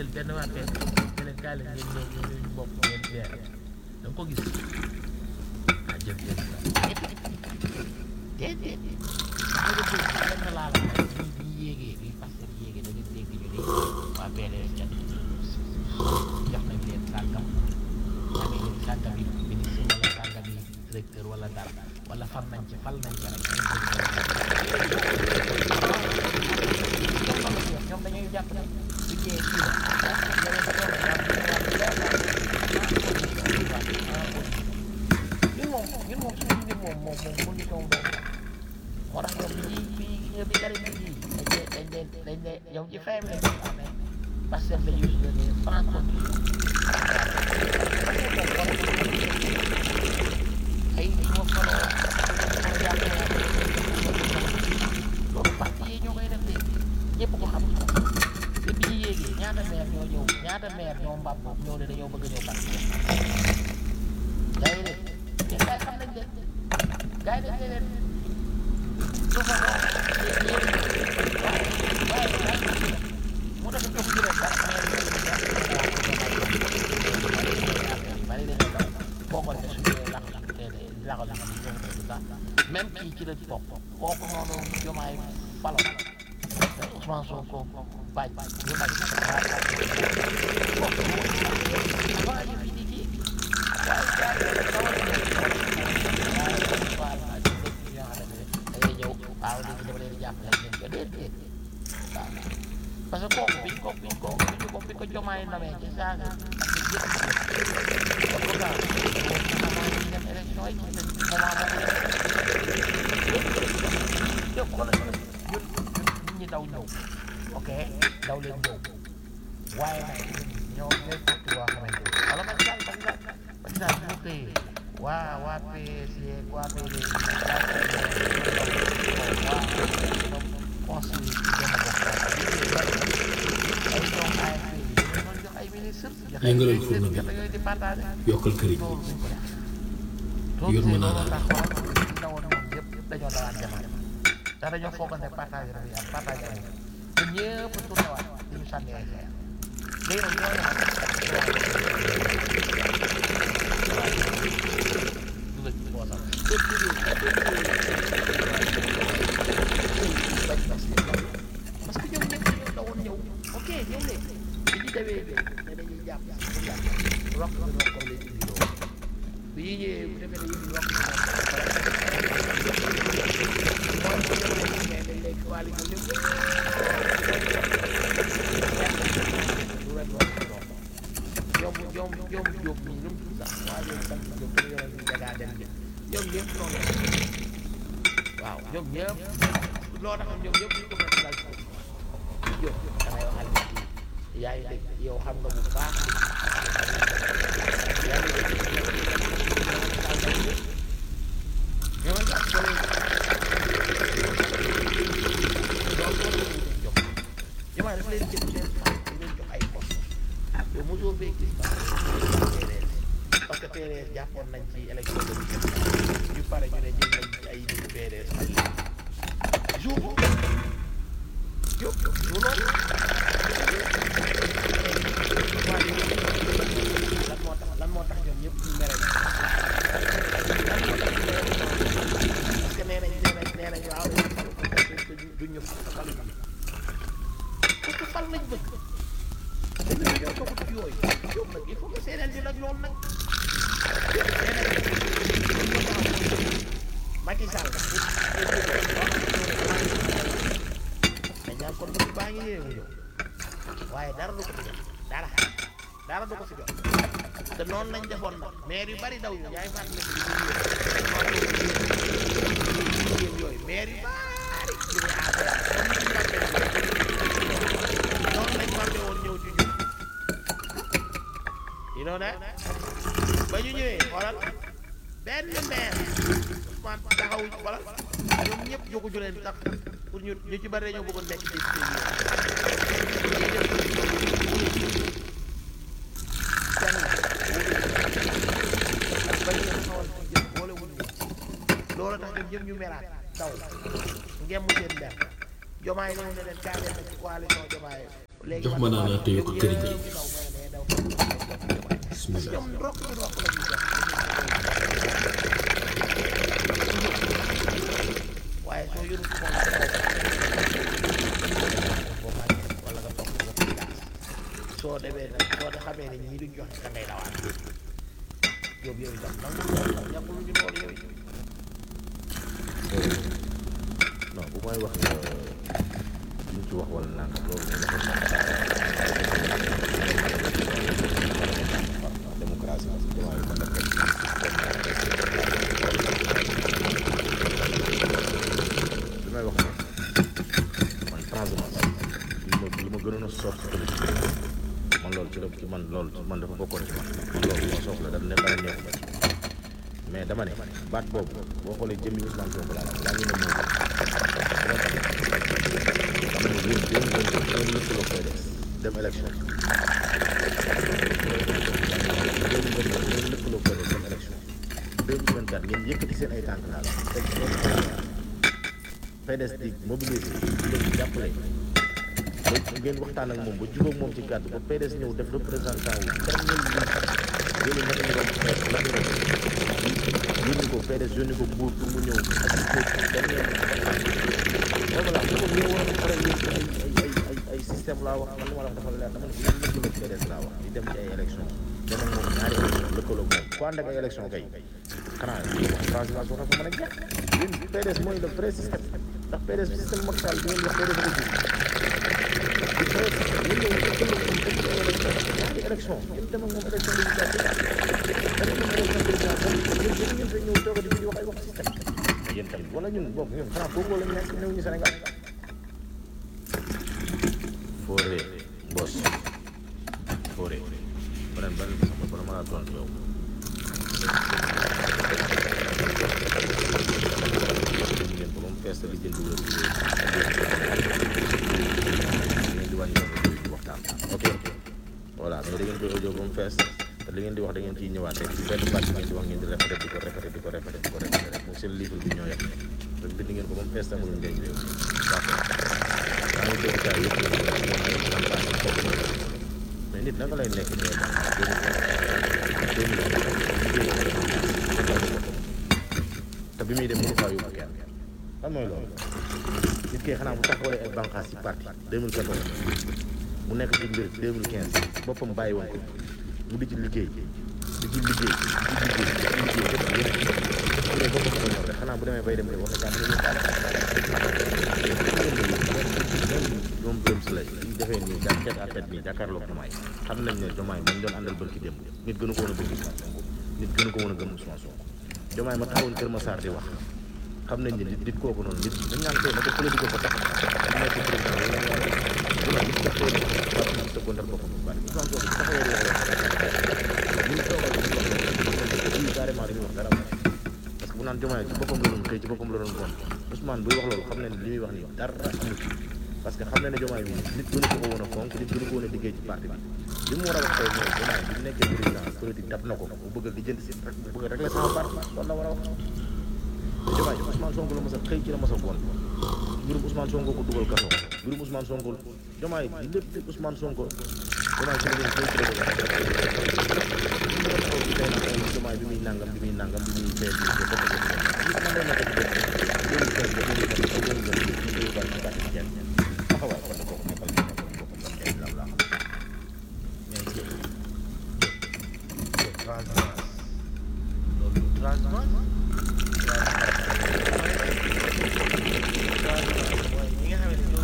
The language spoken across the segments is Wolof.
benn waa fee ne leen kaay leen ngeen ñëw ñu ñu bokk ngeen weer da nga ko gis ah jëf jëf déedéet da nga bëgg benn laa la wax bi bi ñu yéegee bi parce que yéegee da nga dégg ñu ne waa PDS kat jox nañ leen sàngam amee leen sàngam yi ministre wala sàngam yi directeur wala dara wala fal nañ ci fal nañ ci rek ñoom dañuy jàpp ne bu ñëwee kii la ñun moom ñun moom suñu mbir moom moom moom mënuñu ko woon moo tax ñoom bi ñuy bi ñuy bi gari bi ñuy dañ leen dañ leen dañ leen yow ci fin bi lañ ko amee parce que dañuy usé franc contre ay su ma faloo loolu parti yi ñoo koy def léegi ñëpp ko xam te bi ñu yéegee ñaata maire ñoo ñëw ñaata maire ñoo mbab boobu ñëw ne dañoo bëgg ñëw parti yaa ngi dégg yéen gars yi xam nañ leen gars yi dañ ne leen su fa mu def ko ci rek bari dañu daw boo ko defee suñu lakk lakk te laxal lakk ñu ñëw tout ça même kii ci la topp kooku noonu jomaay falo Ousmane Sonko baaj ñu baaj kooku avant ñu fi di kii waaye gars yi dawal da ngay ñëw waaw léegi dama leen di jàppale leen ko déedéet waaw parce que kooku biñ ko biñ ko biñ ko biñ ko jomaay namee ci saaga parce que yëpp dem élection yi moment boobu yëpp ko la ñun ñun nit ñi daw ñëw ok daw leen ñëw waaye nag ñoo ñooy fàtte boo xamante ni wala man daal man daal man daal bu xëyee waa waa PS yeeg waa PDS waa conseil benn bopp ay ñoom AFP yi ñoo jox ay ministre jox ay Yëngalal ministre fourneau bi. jox yooyu di partage yokkal këriñ loolu duñ ko def Yor mën naa loolu daal. tax xoolal ñu dawoon ñoom yëpp yëpp dañoo dawaat demaat ndax dañoo foogoon ne partage dafay am partage amul te ñëpp tourné waat dañu sànni ay xeer léegi nag ñooñu nag dugal ci poosam te dugal parce que ñoom ñëpp dañoo dawoon ñëw ok ñëw leen bi ñu demee ne dañuy jàpp pour jàpp rokk bi rokk comme leen indi loolu bi ñu ñëwee bu defee ne yëf yi rokk bi rokk mooy bu demee mais dañ lay coalition lépp lu rek rokk bi rokk ñoom ñoom ñoom Diop ñii lu mu tudd sax waa ñoom sant Diop ñu yoroon ñu jagaa dem jëm ñoom ñëpp noonu la waaw ñoom ñëpp loo tax ñoom ñëpp ñu ko mën a dal ci Diop da ngay waxal nit yi yaa ngi dégg yow xam nga bu baax yaa ngi dégg ñoo tax ba léegi ñu ma def leen jël leen faa di leen jox ay poste yow mosoo fee gis ba PDS parce que PDS jàppoon nañ ci élection de ñu pare ñu ne jël nañ ci ay nit PDS fay jour boobu yow yow loolu lan moo tax lan moo tax ñoom ñëpp ñu mere ñu parce que nee nañ nee nañ nee nañ waaw duñ ñu fal fal parce que fal lañ bëgg te ñun ñoo toog ci yooyu yow nag il faut que séeréer ñu nag loolu nag Macky Sall dañ naan kon dëkk baa ngi yéewu ñëw waaye dara du ko ci jot dara dara du ko ci jot te noonu lañ defoon nag maire yu bari daw ñu yaay fàttali ko ci yooyu maire yu bari ñu ne affaire noonu lañ fàtte woon ñëw ci ñun you know that ba ñu ñëwee xoolal benn maire Ousmane taxawu xoolal ñoom ñëpp jógu leen tax pour ñu ñu ci bari dañoo bëggoon nekk ci loolu tax ñoom ñëpp ñu meraat daw ngeen mu seen mer jomaay ñëw ne leen kaa leen ci coalition jomaay léegi jox ma naa naa téye ko këriñ gi daw may ne daw jox bismillah ñoom rokk ci rokk la ñuy def waaye soo yorul xool boo màggee wala nga toog ko ci gaas soo demee nag soo de xamee ne ñii duñ joxe da ngay dawaat yow yow itam nangu loolu ñàkkul ñu loolu yow it non bu may wax lu ci wax wala nangam loolu démocratie la si jamono ko def li may wax man transhumance li ma li ma gënoon a soof ci politique man loolu ci la ci man loolu ci man dafa bokkoon ci man man loolu li ma soof la dafa ne dara neexu ma ci mais dama ne baat boobu boo xoolee jëmmi Ousmane Sonko laa la yaa ngi ne moom xam nga yéen yéen ngeen ngeen lëkkaloo PDS dem élection yéen ngeen lëkkaloo PDS dem élection 2024 ngeen yëkkati seen ay tànk laa la teg seen PDS di mobiliser leen jàppale ba ngeen waxtaan ak moom ba jubóog moom ci kàddu ba PDS ñëw def représentant wu dernier ministre yéen ñett ñu doon xeex lan la yónni ko PDS yónni ko Mbour pour mu ñëw ak dernier voilà bu ko ñëw woon pare yéen ay ay ay ay système laa wax man li ma la wax dafa leer dama ne bu ñu lëkkaloo PDS laa wax di dem ci ay élection dem ak moom ñaari élection lëkkaloo moom ku ànd ak ay élection kay xanaa wax transhumance war na fa mën a jeex yéen PDS mooy le vrai système ndax PDS système Macky Sall bi ngeen wax PDS ko gis di vrai système yéen ñëw lëkkaloo moom dem ci ay élection ñaari élection ngeen dem ak moom élection législative dem ak moom élection présidentielle yéen yéen ngeen fay ñëw toog di di wax ay wax système yéen tamit wala ñun boog ñun xanaa foofu la ñu nekk néew ñu Sénégal Fodé Mbos Fodé beneen beneen bi sax bala ma laa tontu yow ngeen ko ba mu fees li jënd wér ngeen di wàññi di waxtaan ok voilà mais da ngeen koy audio ba mu fees te li ngeen di wax da ngeen ciy ñëwaat rek ci benn baat bi ngeen di wax ngeen di répété di ko répété di ko répété di ko répété rek moom seen livre bi ñoo yem rek bind ngeen ko ba mu fees amul njëriñ réew d'accord maa ngi dégg gars yëpp nag moom ay campagne foofu na mais nit naka lay nekk ñee te bi muy dem mënu faa yóbbu kenn lan mooy loolu nit kay xanaa bu taxawalee ay bànqaas ci parti 2014 mu nekk ci mbir 2015 boppam bàyyi woon ko mu di ci liggéey di ci liggéey di ci liggéey di ci liggéey def yëpp bu dee boppam ko ñor rek xanaa bu demee bay dem de wax dëgg yàlla ñoom Birame Souleye ñu defee nii daa tête à tête nii jàkkaarloog Diomaye xam nañ ne Diomaye man doon àndal bërki démb nit gënu ko woon a bëgg Ousmane Sonko nit gënu ko woon a gëm Ousmane Sonko Diomaye ma taxawoon Kër Massar di wax xam nañ ne nit nit kooku noonu nit dañ naan tey na ko politique ko tax mu nekk président wala ñu naan Diomaye nit tax tey parti bi tëggondal boppam bu bari Ousmane Sonko bu taxawee di wax ñu toogal di wax lii carrément dañuy wax dara parce que bu naan Diomaye ci boppam la doon xëy ci boppam la doon gon Ousmane buy wax loolu xam ne li muy wax nii dara amu ci parce que xam na ne Diomaye bi nit gënu ko ko woon a fonk nit gënu ko woon a liggéey ci parti bi li mu war a wax tey mooy Diomaye bi mu nekkee président politique dab na ko bu bëgg a lijjanti si rek bu bëgg a régler sama parti loolu la war a wax te Diomaye Ousmane Sonko la mas a xëy ci la mas a gon mbirum Ousmane Sonko ko dugal kaso mbirum Ousmane Sonko Diomaye lépp Ousmane Sonko Diomaye ci la doon xëy ci la doon Diomaye bi muy nangam bi muy nangam bi muy fee bi muy fee nit man day nekk ci dëkk 2015 ba 2024 taxawaay kon kooku nekkal ci boppam boppam kenn la la mais jë transhumance loolu transhumance mooy ñi nga xam ne ñoo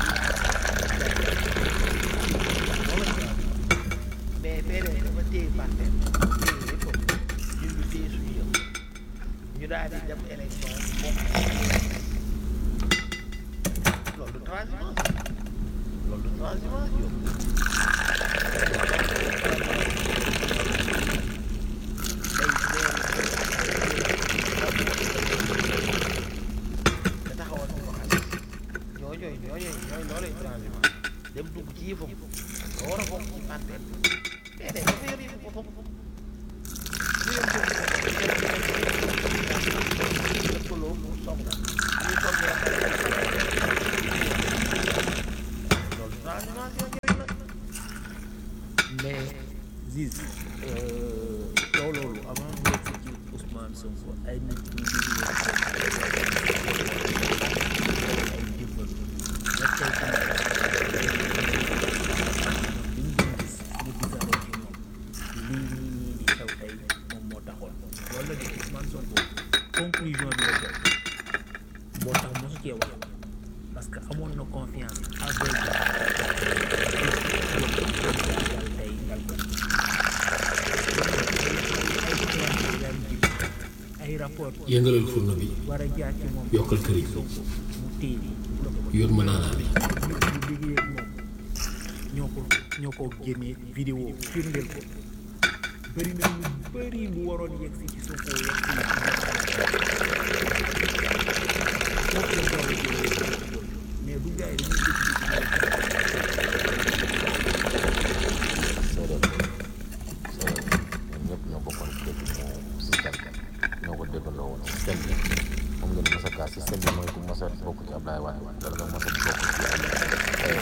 mais PDS dafa téye parti téye lépp ñun ñu téye suñu yëpp ñu daal di dem élection bokk loolu du transhumance loolu du transhumance yow te taxawoon ko xam ñooñu ñooñu ñooñu loolu transhumance dem dugg ci yëfam nga war a bokk ci parti mais de dafa yor yëfu boppam su yor yëfu boppam lëkkaloo mu soog na ñu toog loolu transhumance yooyu mais Ziz yow loolu avant nga ci ci Ousmane Sonko ay nit ñu ngi leen ay dimbal nga tey tamit li ñu doon gis mu gisaale ci moom lii nii nii di xew tey moom moo taxoon loolu la di Ousmane Sonko conclusion bi la jël moo tax mosu cee wax parce que amoon na confiance aveugle tey dal ko ay rapport yëngalal furno bi war a jaar ci moom yokkal këriñ Sonko mu téye yóot ma naanaa bi ñu ñu liggéey ak moom ñoo ko ñoo ko génnee vidéo firndeel ko bëri na ñu bëri lu waroon yegg si ci Sonko yegg si foofu la ko war a jëlee mais bu gars yi dañuy séeréer séeréer ñoom ñëpp ñoo bokkoon dégg moo système bi ñoo ko déggandoo woon système bi moom ngeen mos a kaa système bi mooy ku mos a bokk ci Ablaye Wade wala nga mos a bokk ci ay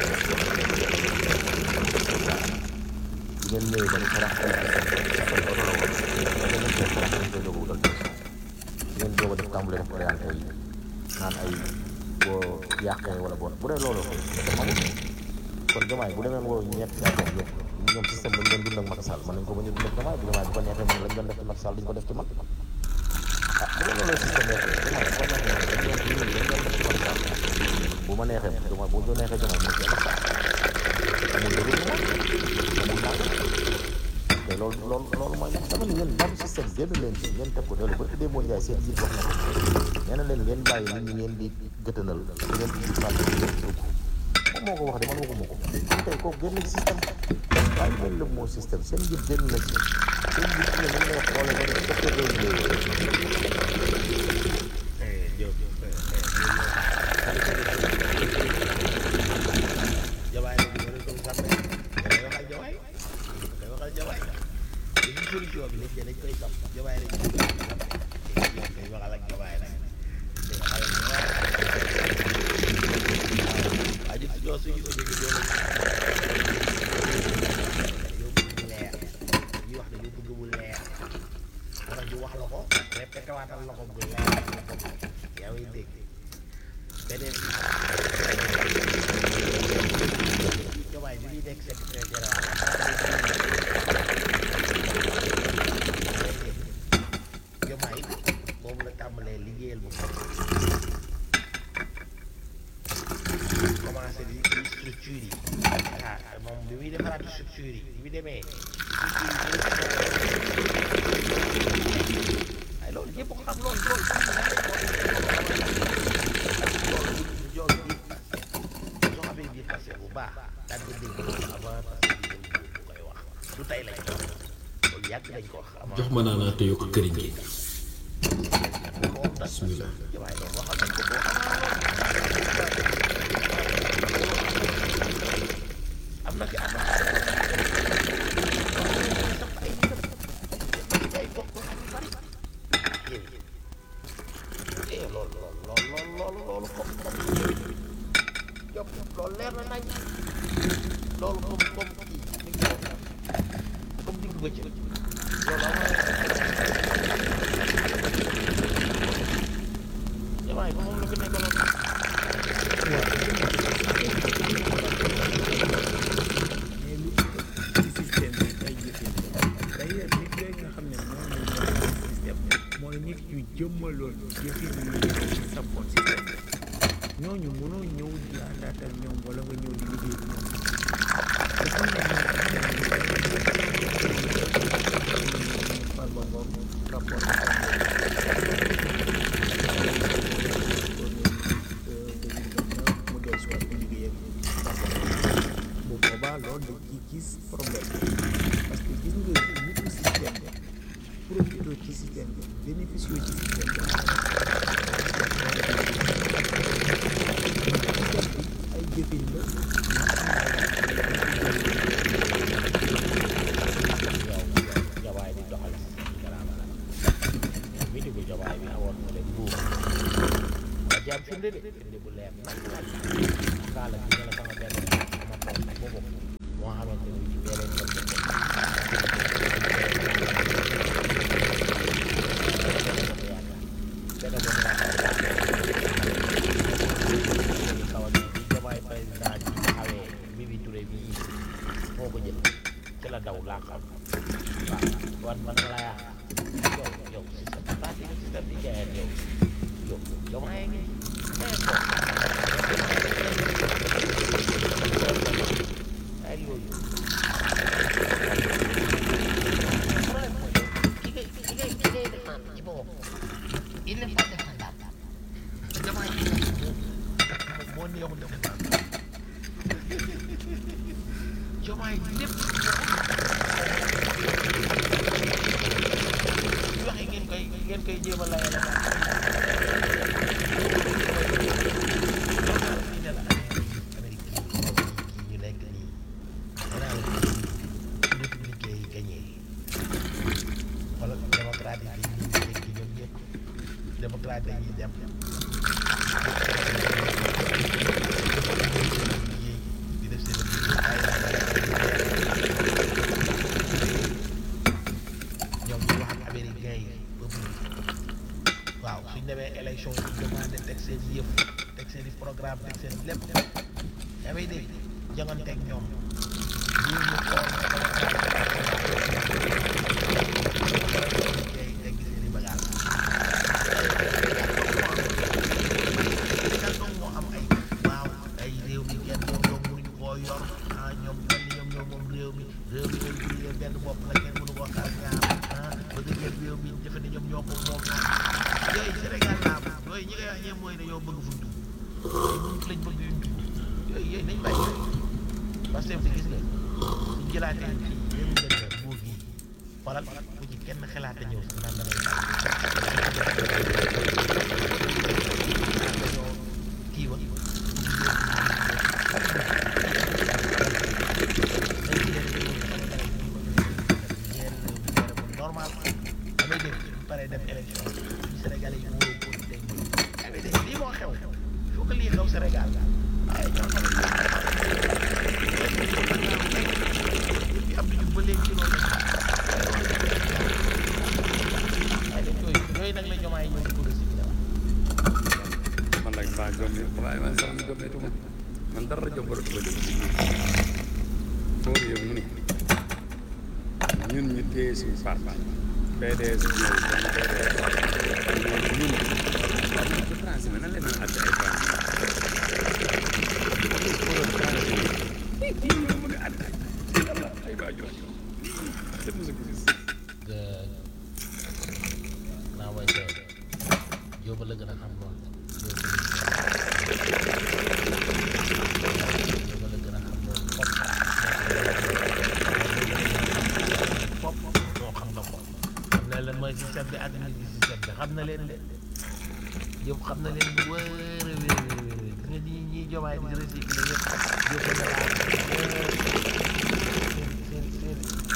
ngeen ñëwee ba ñu xalaat ay système oto la woon da ngeen koy xalaat dañ koy doog a wutal pression ngeen doog a def tàmbale def orienté yi naan ay boo yàqee wala boo bu dee loolu dafa amul kon Diomaye bu demee woo ñett yaa doon yëpp ñoom système bañ doon dund ak Macky Sall mën nañ ko bañ a dund ak Diomaye bu Diomaye bu ko neexee mën lañ doon def ci Macky Sall duñ ko def ci man ah bu dee loolu système nekk Diomaye bu ko neexee dañ doon dund lañ doon def ci Macky Sall bu ma neexee Diomaye bu ko neexee Diomaye mu ci Macky Sall amul dëgg moom amul naan te loolu loolu loolu mooy nag dama ne yéen ban système génn leen ci ngeen teg ko dellu ba tuddee moo Ndiaye seen jiit wax na ko nee na leen ngeen bàyyi nit ñi ngeen di gëtënal te ngeen di fàtte ngeen dugg moom moo ko wax de man waxuma ko kon tey kooku génn ci système waaye leen la moo système seen njiit génn na ci seen njiit ne ñu lay xoolee ba def docteur Gueye jawaay la ñu war a doon sàmm day waxal jawaay day waxal jawaay li ñu solution bi nit ñi dañ koy sàmm jawaay la ñu war a sàmm day waxal ak jawaay nag day waxal ak jawaay waaw ñun ñoo suñu audio bi doon yow bëgg mu leer ñuy wax ne yow bëgg mu leer moo tax ñu wax la ko répété waatal la ko bu leer yaa ngi dégg beneen Diomaye bi muy nekk secrétaire général Diomaye moom la tàmbalee liggéeyal bu ko commencé di di structure yi ah moom bi muy defaraat structure yi bi mu demee ay loolu ñëpp ko xam loolu loolu loolu loolu soo xamee biir passé bu baax daan ko dégg avant parce que di koy wax du tey lañ ko wax loolu yàgg nañ ko wax avant jox ma naanaa te yokk këriñ gi moom tas bismillah waaye loolu waxal nañ ko boo am na fi am na sax ay nitam ay bokk xam yu bari eh loolu loolu loolu loolu loolu comme comme Diop loolu leer na nañ loolu comme comme kii ni nga ko comme digg bëccëg loolu am jawaay ba moom la fi nekkaloon mais lu ci système bi ay jëfin d'ailleurs nit yooyu nga xam ne moom la ñu système mooy nit yu jëmmaloon jëfin yu ñu sampoon système bi ñooñu mënoo ñëw di àndaat ak ñoom wala nga ñëw di liggéey ak ñoom te xam nga ñoom Farba Ngom rapport mu del soit di liggéey ak bu boobaa loolu dañ ciy gis problème parce que gis nga nitu système bi profité ci système bi bénéficié ci système bi ay jëfin la yow jawaay di doxal garaama mi di bu jawaay bi awoon na leen buur nga jaam firnde de firnde bu leer nañ kaala gi nga la sama benn sama tool boobu moo xamante ni ci beneen ci la daw laa xam waaw wan man la yaa yow yow système parti nga système di jaayat yow yow yow maa ngi mais bon ay yooyu problème mooy ki ngay ki ngay ki ngay défendre ci boppam il n'est pas défendable jamono yi moom moo neexul défendre jomaay lépp yu waxee ngeen koy ngeen koy jéem a layal ak Amérique ñu nekk nii danaa la républicain yi gagné wala démocrate yi ñu nekk ñoom ñëpp démocrate yi dem di def seen ñoom ñu wax ak américain yi peuple bi waaw suñ demee élection yi demandé teg seen yëf teg seen i programme teg seen lépp yaa ngi dégg janganteeg ñoom ñu ñu xool teg seen i bagage Sénégal dong moo am ay waaw ay réew mi kenn ñoom ñoom mënuñu koo yor ah ñoom mel ni ñoom ñoom moom réew mi réew mi réew mi réew benn bopp la kenn mënu koo xar ñaar ah bëgg jël réew mi defe ne ñoom ñoo ko moom yooyu Sénégal laa am yooyu ñi ngay wax ñëpp mooy dañoo bëgg fu ñu dugg yooyu lañ bëgg yuñ dugg yooyu yooyu nañ bàyyi parce que gis nga suñ jëlaatee fii réew mi gën a buur gi xoolal bu ci kenn xalaate ñëw sax naan damay dañoo kii wa normal damay dégg bu paree dem élection ñu Sénégalais yi wóoroo ko tey damay dégg lii moo xew il faut que lii xew Sénégal ay ñoo xam ne depuis Abdou Diouf ba léegi ci loolu ay dañ yooyu yooyu nag la jomaay ñëw di ko recycler man nag maa gëm ne waaye man sax mi gëmmeetuma man dara jombalatuma jëm ci biir foo yow mu ne ñun ñu téye suñu parti PDS ñëw dem PDS ñëw ñun waaw ñun ko transféré nan leen àtte ay parti ñun mu ne àtte ay waajur te mosu ko gis Good. Now wait there. Jóoba la gën a xam lool. Jóoba la gën a xam lool. Fop. Fop. moo xam nga ko. xam na lan mooy système bi ak nit système bi xam na leen de. Jóob xam na leen bu wéer a wéer a wéer a wéer. Gis nga ñi ñi jomaay di recycler yëpp. Jóob la seen seen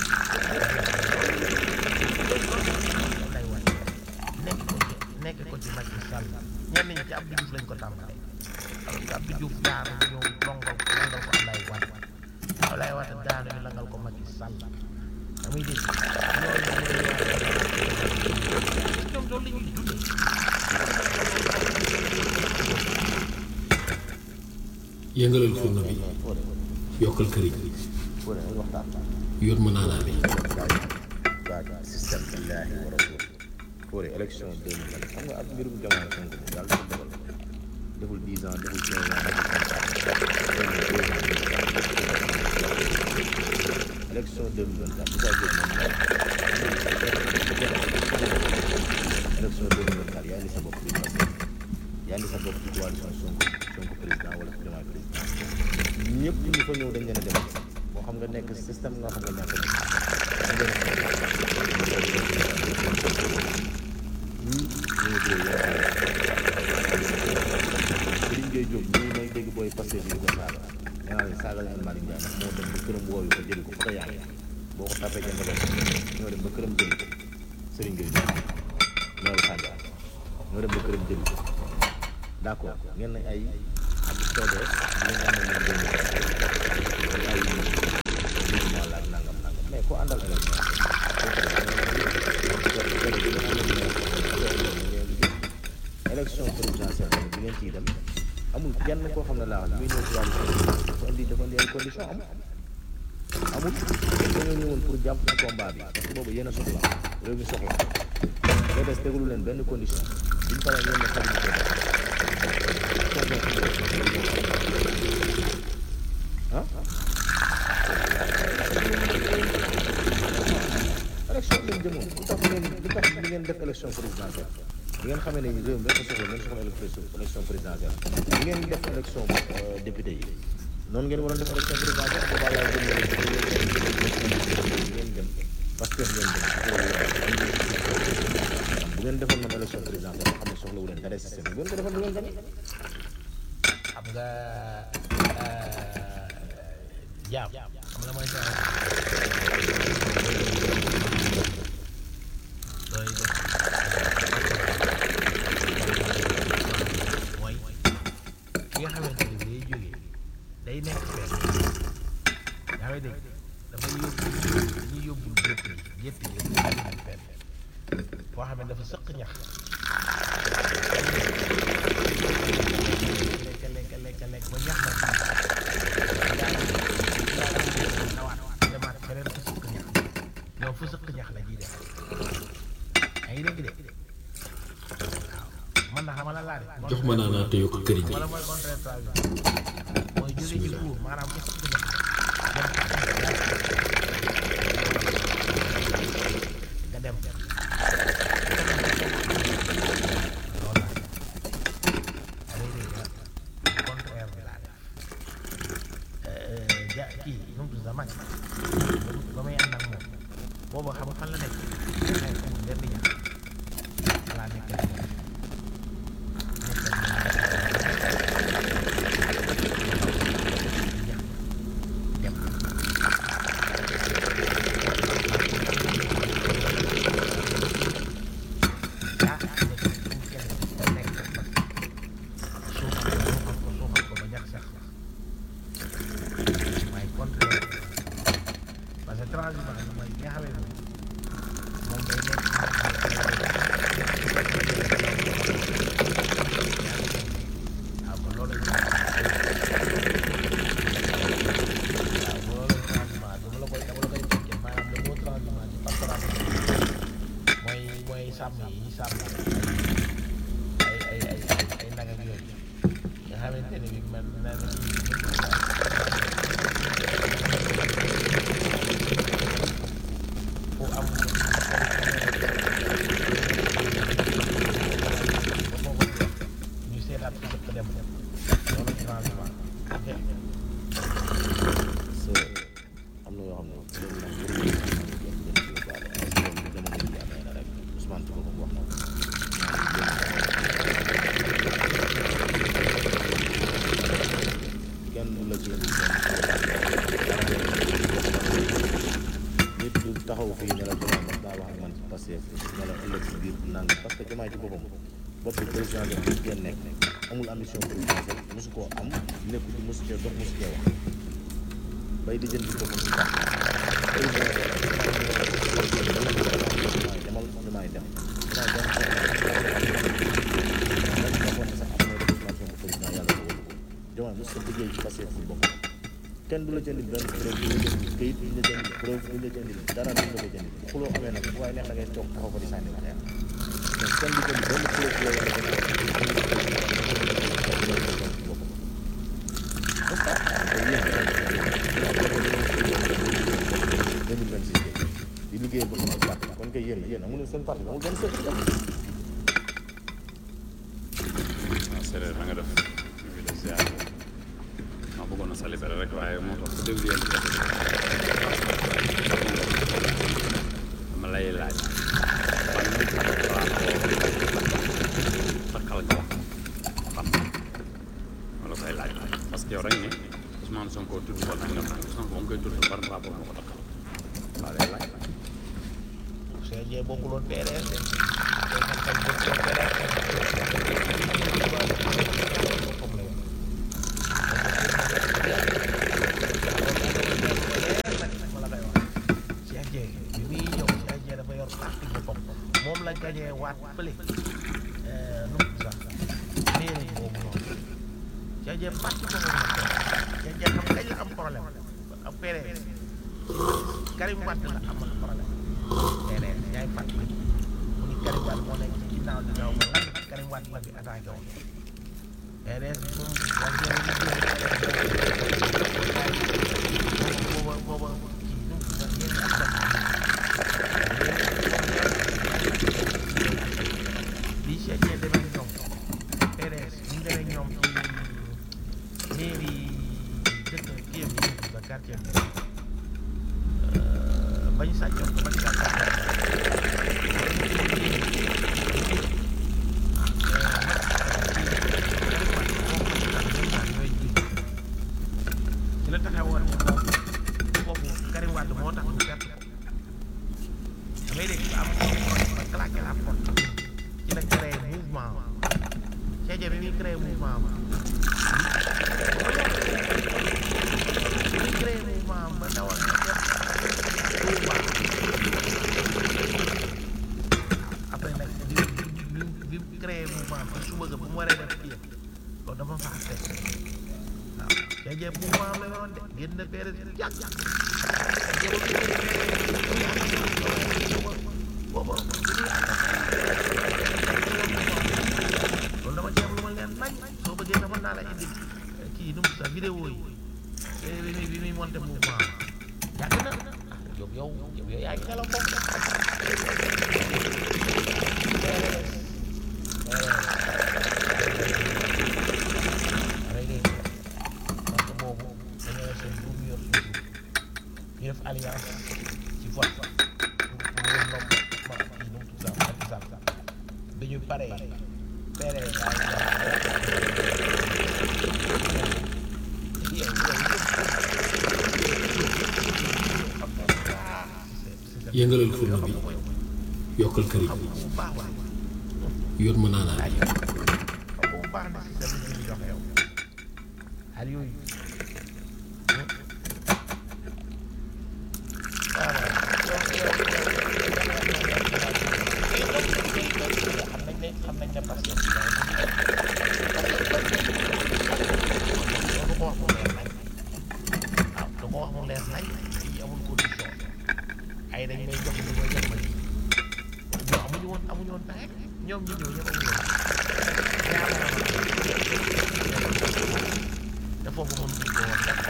lay wan nekk ko ci nekk ko ci Macky Sall ñenn ñi ci Abdou Diouf lañ ko tàmbalee parce que Abdou Diouf daanu ñu ñëw longal ko langal ko Ablaye Wade Ablaye Wade daanu ñu langal ko Macky Sall da muy dégg loolu ñoom loolu la ñuy dundee yëngalal furna bi yokkal këriñ Fodé nañ waxtaan yor ma naanaa bi waa système billahi wa rasul Fodé élection 2020 xam nga ak mbirum jamono Sonko bi yàlla dafa dogal deful 10 ans deful 15 ans élection 2024 bu saa jóg moom élection 2024 yaa ngi sa bopp bi parce que yaa ngi sa bopp ci coalition Sonko Sonko président wala Diomaye président ñëpp ñu fa ñëw dañ leen a dem moo xam nga nekk système nga xam nga ñàkk a nekk dañ leen a ñii ñu ngi tuddee Serigne Gueye Diop ñii may dégg booy passé bi di ko saaga nee naa leen saaga leen Malick Ndiaye ndax moo dem ba këram wooyu ko jëli ko fa yaa ngi boo ko tapee jënd ko ñoo dem ba këram jëli ko Serigne Gueye Diop ñoo saaga ñoo dem ba këram jëli ko d'accord ngeen ne ay ak PDS bi ngeen amee ñoom jënd ko ay mouvement la ak nangam nangam mais koo àndal élection élection présidentielle bi ngeen ciy dem amul kenn koo xam ne laa wax muy ñëw ci wàllu dafa indi dafa indi ay condition amul amul amul dañoo ñëwoon pour jàpp ci combat bi parce que boobu yéen a soxla réew mi soxla PDS tegulu leen benn condition biñ paree ngeen ne xarit ko ah élection lañ jëmoon lu tax ngeen lu tax di ngeen def élection présidentielle di ngeen xamee ne réew mi dafa soxla ngeen soxla élection présidentielle di ngeen def élection député yi noonu ngeen waroon def élection présidentielle boobaa laay jëm ngeen dem parce que ngeen dem bu ngeen defoon noonu élection présidentielle nga xam ne soxla wu leen dara système bu ngeen ko defoon du ngeen gañe xam nga jaam xam nga mooy jaam doy def mooy ki nga xamante ni day jógee day nekk fenn yaa ngi dégg dafay yóbbu dañuy yóbbu gétt yi gétt yi dañuy yóbbu fenn foo xam ne dafa sëq ñax lekk lekk lekk lekk ba ñax ma nawaat demaat feneen fu sëq ñax ñoom fu sëq ñax la ñuy def yaa ngi dégg de waaw man na xamal la laa de jox ma naanaa te yokk këriñ wala mooy contraire tradition mooy jóge ci kuur maanaam fu sëq ñax nga dem loolu la contraire bi laa def ja kii nu mu tudd sax mag ba may ànd ak moom boobu xam nga fan la nekk xëy na amul benn ñax laa nekk ak moom dem ah nekk nekk nekk suuxal ko suuxal ko ba ñax sax waaye contraire parce que transhumance bi mooy nga xamee moom moom day nekk waaw kon loolu waaw loolu transhumance dama la koy dama la koy fekkee maanaam le mot transhumance ci pastoral mooy mooy sàmm yi sàmm ay ay ay ay ay nag ak yooyu nga xamante ne bi man na fu am ñu seetaat ko sëpp dem loolu transhumance ok so am na yoo xam ne loolu nag waruñu ko mën a jël jël ci lu baax la parce que loolu jamono ji amee na rek Ousmane ci boppam wax na ko kenn du la ci indi nit du taxaw fii ne la Diomaye mas naa wax ak man ci Pastef ne la ëllëg si biir nang parce que Diomaye ci boppam bopp bi président de bi ngeen nekk amul ambition présidentielle mosu koo am nekku ci mosu cee dox mosu cee wax bay di jënd ci boppam ci baax président demal Diomaye dem Diomaye dem waxoon sax am na représentation bu président yàlla ko wóolu ko Diomaye mos sa liggéey ci Pastef ci boppam kenn du la jëndil benn preuve du la jëndil këyit du la jëndil preuve du la jëndil dara du la ko jëndil bu xuloo amee nag waaye neex na ngay toog taxaw ko di sànni wax yaa mais kenn du jënd benn preuve bu la war a di liggéey ba sama parti kon kay yéen yéen amul seen parti amul benn secret waaw séeréer na nga def ñu ngi lay ziar ma bëggoon a salibere rek waaye moo tax ku déglu yéen dama lay laaj fan nit ak xalaat takkal nga wax xam ma la koy laaj parce que yow rek ni Ousmane Sonko tudd ko nangam nangam Ousmane moom koy tudd ban rapport moo ko takkal waaw lay laaj CG bokkuloon PDS de te man tam bokkuloon PDS ma la koy wax Cheikh Dieng bi muy ñëw Cheikh Dieng dafa yor parti boppam moom la gañee waat fële nu mu sax mairie boobu noonu Cheikh Dieng parti boppam la Cheikh Dieng xam kañ la am problème ak PDS Karim Wade la amal problème PDS yaay fàttali mu ni Karim Wade moo nekk ci ginnaaw di daw ba lan Karim Wade la bi attaqué woon PDS moom wax dëgg booba booba kii nu mu tudd yéen bi Cheikh Dieng demee ak ñoom PDS ñu demee ak ñoom ci mairie dëkk kii am yi ba quartier bi bañ sàccoon ko bañ sàccoon ci la taxawoon ne moom foofu Karim Wade moo tax ñu perte damay dégg ba am projet ba claqué la porte ci la créé mouvement Cheikh Dieng bi muy créé mouvement bi muy créé mouvement ba dawal na def Touba après nag bi bi bi bi créé mouvement bi suba ga bu mu waree def kii loolu dafa faa fekk waaw Cheikh Dieng mouvement la yoroon de génn PDS yàgg loolu dama ci am lu ma leen nañ soo bëggee dafa naa la indi kii nu mu sa vidéo yi te bi muy bi muy monté mouvement yàgg na yow yow yow yow yaa ngi xelal bopp parce que boobu dañoo seen groupe yor suñu ñu def alliance ci vote pour pour wër ndomb ma kii nu mu tudd sax Macky Sall bi ñu paree PDS yëngalal furna bi yokkal këriñ bu baax waay yóot ma naanaa bi xam bu baax na si sa bi ñuy joxe yow xal yooyu xam nañ ne xam nañ ne parce que du ko wax mu leer nañ waaw du ko wax mu leer nañ fii amul condition ay dañ may jox li may jox ma lii ñoo amuñu woon amuñu woon pexe ñoom ñu ñëw ñëpp amuñu woon te foofu mënuñu ko woon def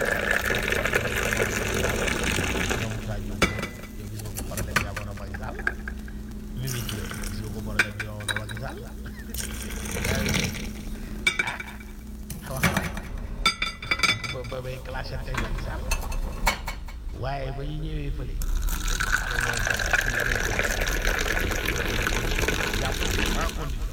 ñoom Moussa Diouf yow gis nga ko problème bi amoon na Macky Sall Mimi Touré gis nga ko problème bi amoon na Macky Sall ah wax ba ba bay clashé tey Macky Sall waaye ba ñu ñëwee fële jàpp en condition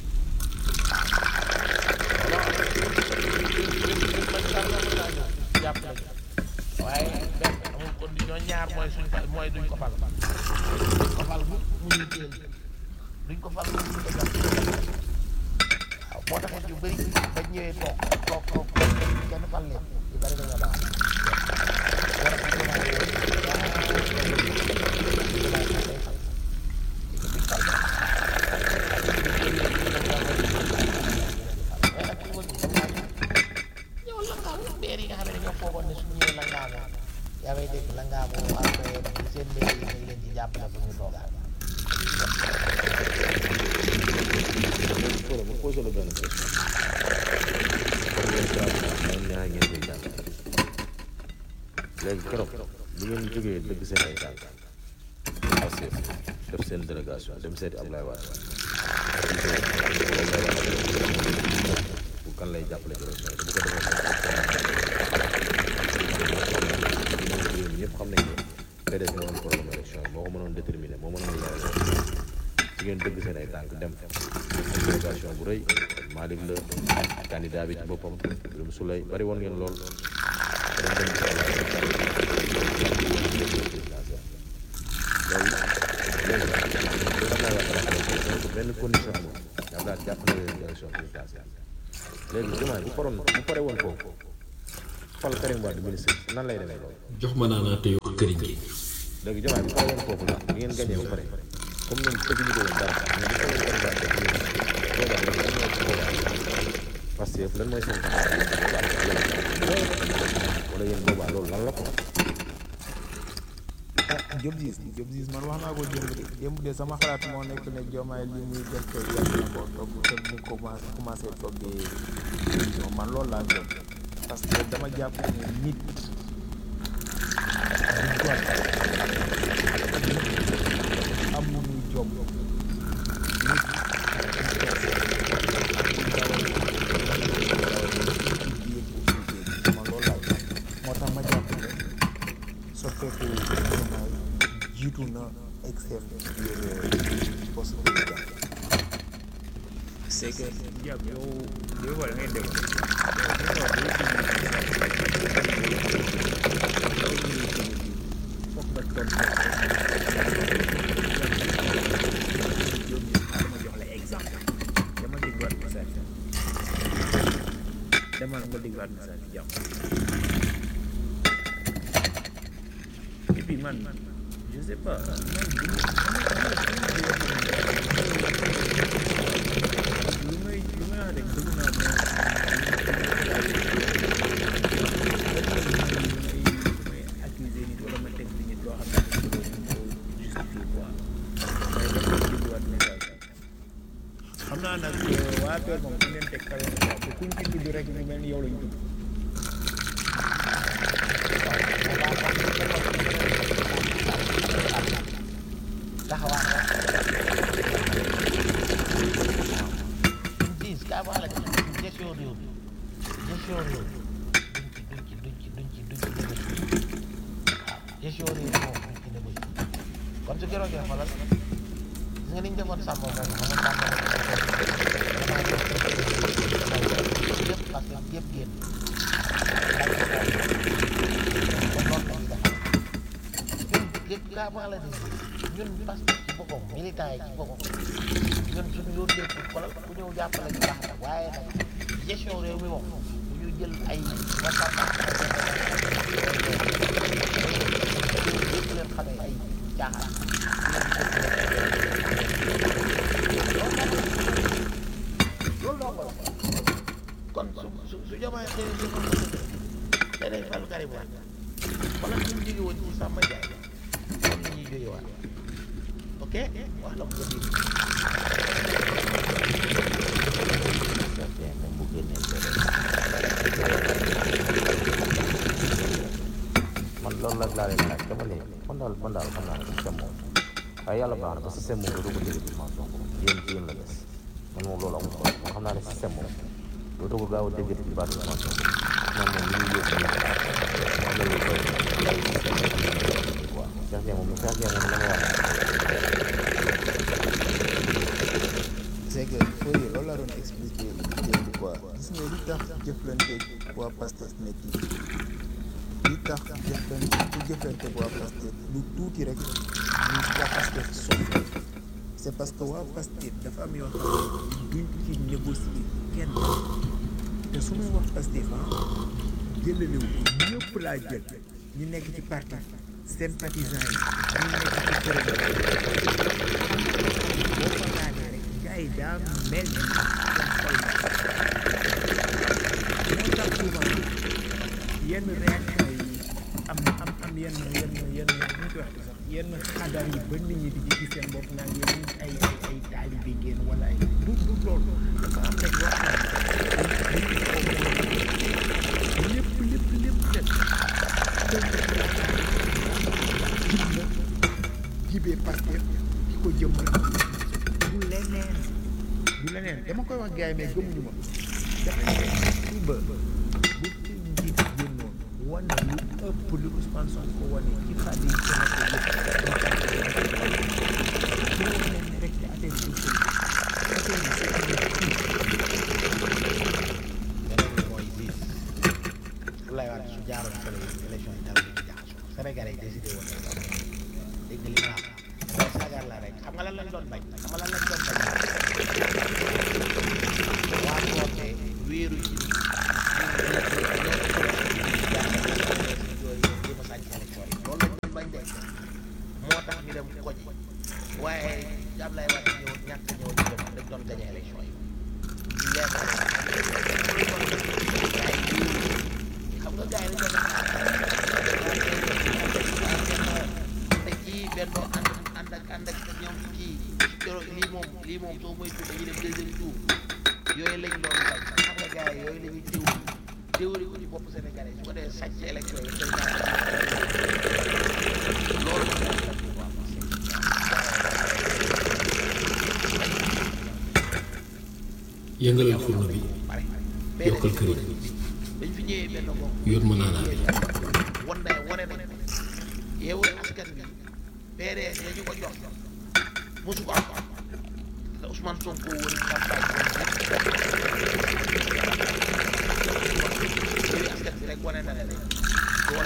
jàpp nañu waaye benn amul condition ñaar mooy suñ ko mooy duñ ko fal duñ ko fal mu mu ñu téel duñ ko fal mu ñu ko jàpp waaw moo taxit yu bëri ba ñëwee toog toog toog toog kenn fal leen yu bëri dañoo baax war a ko ñëw langaamu beer yi nga xam ne dañoo foogoon ne su ñëwee langaamu yaa may dégg langaamu après seen mbéy yi dañ leen ci jàppale pour ñu toogaat Fodé ma posé la benn question comme yéen saa yi man ñaar ngeen koy jàng léegi keroog bi ngeen jógee dëgg seen ay tànk Pastef def seen délégation dem seeti Ablaye Wade bu kan lay jàppale ci élection yi te bu ko defee yéen ñëpp xam nañ ne PDS moo doon problème élection yi moo ko mënoon déterminer moo mënoon leeral ci ngeen dëgg seen ay tànk dem délégation bu rëy Malick la candidat bi ci boppam Birame Souleye bari woon ngeen lool dañ dem ci Ablaye loolu léegi benn condition amul daal daal jàpp na leen élection présidentielle léegi Diomaye bu paroon bu pare woon foofu fal Karim Wade ministre nan lay demee loolu jox ma naanaa te yokk këriñ gi léegi Diomaye bu pare woon foofu nag bi ngeen gañee ba pare comme ñoom tëjuñu ko woon dara mais bu paree Karim Wade def yéen boobaa lan lan mooy boobaa Pastef lan mooy seen wala yéen boobaa loolu lan la ko Diop Ziz Diop Ziz man wax naa ko démb de démb de sama xalaat moo nekk ne Diomaye li muy def te yàgg na koo togg te mu commencé commencé toggee émission man loolu laa gëm parce que dama jàpp ne nit du jot amuñu jom nit man loolu laa gëm moo tax ma jàpp ne soppeeku Diomaye jiitu na exem biir poste président c'est que Diab yow des fois da ngay dégg foog nga toog dama jox la exemple dama dégluwaat message dama nga dégluwaat message jàmm et puis man je sais pas man lu may lu may wax rek bëgg naa ma may accuser nit wala ma teg ci nit loo xam ne dañ ko justifier quoi mais dafa dégluwaat message xam naa nag waa Père moom fu leen teg kawe na quoi te kuñ ci tudd rek ñu mel ni yow lañ tudd diis kaa wax la gestion réew mi gestion réew mi duñ ci duñ ci duñ ci duñ ci duñ ci négocier waaw gestion réew mi moom duñ ci négocier kon su keroogee xoolal gis nga ni ñu defoon sàmm moom xam nga sàmm yëpp parce que yëpp génn kon noonu la ñuy defar ñun yëpp kaa wax la ni ñun parce que ci boppam militant yi ci boppam ñun suñu yoon lépp wala ku ñëw jàppale ñu baax na waaye nag gestion réew mi moom bu ñu jël ay wasata yëpp leen xamee ay caaxaan loolu doo ko kon su su su jamaay xëy na jëmal te day fal Karim Wade wala ñu jóge woon ci Samba Ndiaye kon la ñuy jóge waat ok wax la ko nga dégg même bu génnee man loolu la laa leen laaj dama ne man daal man daal xam naa ne système moom waaye yàlla baax na ba système moom doo ko jëlee ci Ousmane Sonko yéen ci yéen la des man moom loolu amul solo man xam naa ne système moom doo ko gaaw a déggati ci baatu Ousmane Sonko man moom li ñuy yóbbu ñu wax la loolu lay système quoi Cheikh Dieng moom Cheikh Dieng moom la ma wax c'est que fooy loolu laa doon expliquer démb quoi gis nga li tax jëflante waa Pastef métti li tax jëflante ku jëflante waa Pastef lu tuuti rek ñu waa Pastef soxla c'est parce que waa Pastef dafa am yoo xam ne duñ ci négocier kenn te su may wax Pastef ah jëlalewu ñëpp laa jël ñu nekk ci parti sympathisants yi ñu nekk ci kuréel boo ko laajee rek gars yi daa mel ni seen xol moo tax souvent yenn réaction yi am am am yenn yenn yenn nu ñu koy waxee sax yenn xadar yi ba nit ñi di ci gis seen bopp naan yéen ay ay ay taalibe ngeen wala ay du du loolu dafa am rek loo xam ne lépp lépp lépp def jib na jibee Pastef ki ko jëmmal du leneen du leneen dama koy wax gars yi mais gëmuñu ma dafa ne suba bu ci njiit génnoon wane lu ëpp lu Ousmane Sonko wane ci xale yi ko nekk yëpp wane ne rek ci affaire bi affaire bi beneen bi mooy gis Abdoulaye Wade su jaaroon fële élection yi dara du ci jaxasoo Sénégalais yi décidé woon nañ loolu dégg nga li ma wax mooy sagar la rek xam nga lan lañ doon bañ xam nga lan lañ doon bañ waa woote wéeru ci yooyu jéem a sàcc élection yi loolu lañ doon bañ de moo tax ñu dem ko ji waaye Abdoulaye Wade ñëw ñàkk ñëw ñu dem dañ doon gañe élection yi leer na xam nga gars yi dañu doon bennoo ànd ànd ak ànd ak ñoom kii keroog lii moom lii moom soo moytu dañuy dem deuxième tour yooyu lañ doon bañ xam nga gars yi yooyu la ñuy teewul teewul ko ci bopp Sénégalais su ko dee sàcc élection yi dañ loolu moom la ñu waa yëngalal furno bi pare yokkal këriñ dañ fi ñëwee benn bopp yóot ma naanaa bi wan na wane nañ ko yeewul askan bi PDS ya ñu ko jox mosu ko am te Ousmane Sonko wër campagne yeewu askan bi rek wane na ne doole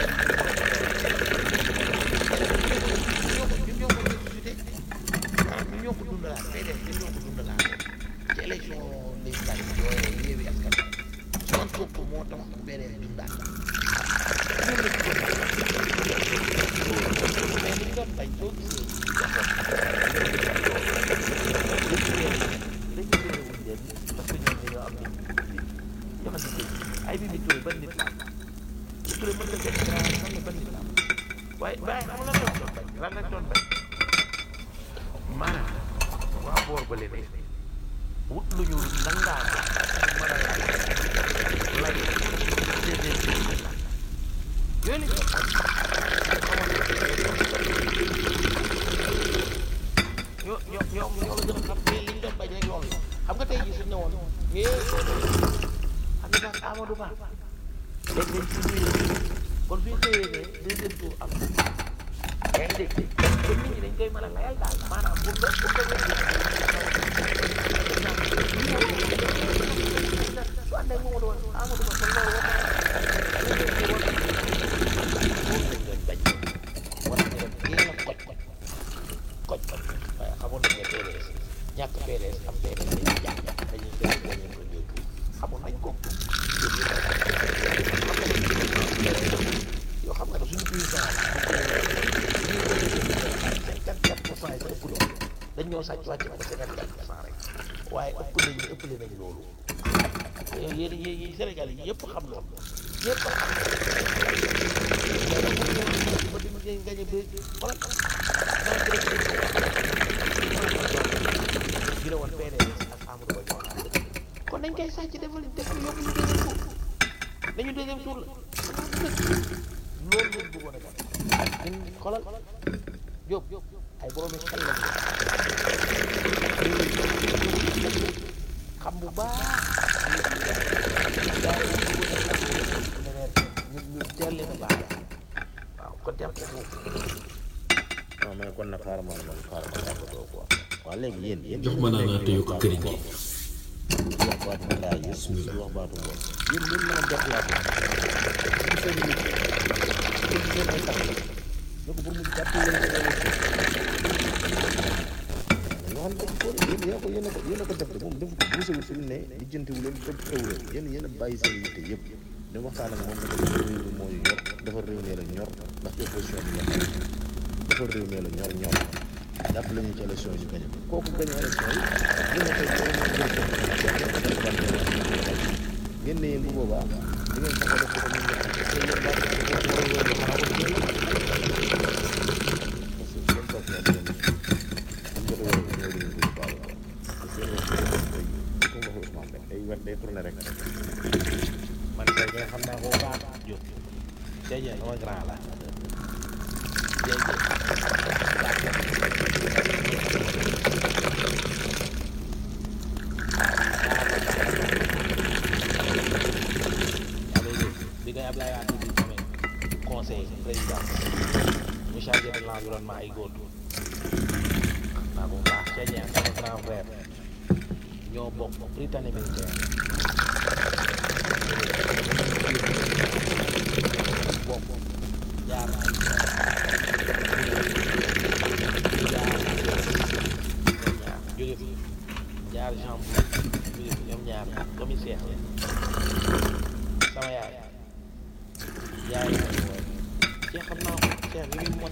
ñoo ko ñun ñoo ko ressuscité maanaam ñun ñoo ko dundalaat PDS ñun ñoo ko dundalaat ci élection législative yooyu yeewu askan bi Ousmane Sonko moo tax PDS dundaat ñun la ci mais li ñu doon bañ soo gisee ay bi bi Touré ban nit la Touré mën na jël grand xam ne ban nit la waaye waaye xam nga lan lañ doon bañ lan lañ doon bañ maanaam waa boor ba leen wut lu ñu nangaa ko mën a lay lay déedéet yooyu lañ doon ñoo ñoo ñoo ñoo la gën a xam mais liñ doon bañ rek loolu la xam nga tey jii suñu ne woon mais xam nga sax Amadou Ba léegi dañ ci ñëwee kon suñu xëyee ne deuxième tour am yaa ngi dégg kon nit ñi dañ koy mën a layal daal maanaam pour nga pour nga su àndee moom doon Amadou Ba kon loolu war na war nañ dem yéen a koj koj koj koj waaye xamoon nañ ne PDS ñàkk PDS am PDS dañuy jàpp dañuy def dañuy ko ñëw xamoon nañ ko yoo xam nga ne suñu président cinquante quatre pour cent yi sa ëpp loolu dañ ñoo sàcc wàcce ko cinquante quatre pour cent rek waaye ëpp nañ ëppale nañ loolu yéen yéen Sénégal yi yëpp xam loolu yëpp xam ba di mu ngeen gañe ba xoolal gi la woon PDS ak Amadou Ba ñoo ànd kon dañ koy sàcc defal def yóbbu ñu deuxième tour dañu deuxième tour la loolu lañ bëggoon a def ñun xoolal Diop ay boroomi xel lañ xam bu baax ñu ñu teel leen a baax waaw kon jàpp foofu non mais kon nag xaaral ma man xaaral ma tàggatoo quoi waaw léegi yéen yéen jox ma naanaa te yokk këriñ gi di wax baatu ndaa yi di wax baatu bopp yéen yéen mën a déplacé ci seen nit ci seen ay tax ne ko pour mu jàpp leen ko yoo xam ne ko yéen yéen ko yéen a ko yéen a ko def de moom defu ko buusewul fi mu ne lijjantiwu leen topp xewu leen yéen yéen a bàyyi seen yitte yëpp di waxtaan ak moom ne ko réew mi moo ñu ñor dafa réew mi la ñor ndax opposition bi la dafa réew mi la ñor ñor jàpp lañu ci élection yi ñu gañe ko kooku gañe élection yi ñu ne tey boo ñu ngeen ne yéen bu boobaa di ngeen fexe def ko comme ni ngeen te yéen baa ko ko ko ko ko xanaa ko jël parce que seen topp na ngeen am jot a ñëw di ngeen ko baalu ko parce que yéen wax tey ko nga Ousmane rek day wet day tourné rek man tey nga xam naa ko baax jóg jeje sama grand la bi ngay Ablaye Wade di amee conseil président mu chargé de l'environnement ay góor xam naa ko bu baax Cheikh sama grand frère ñoo bokk Britannique militaire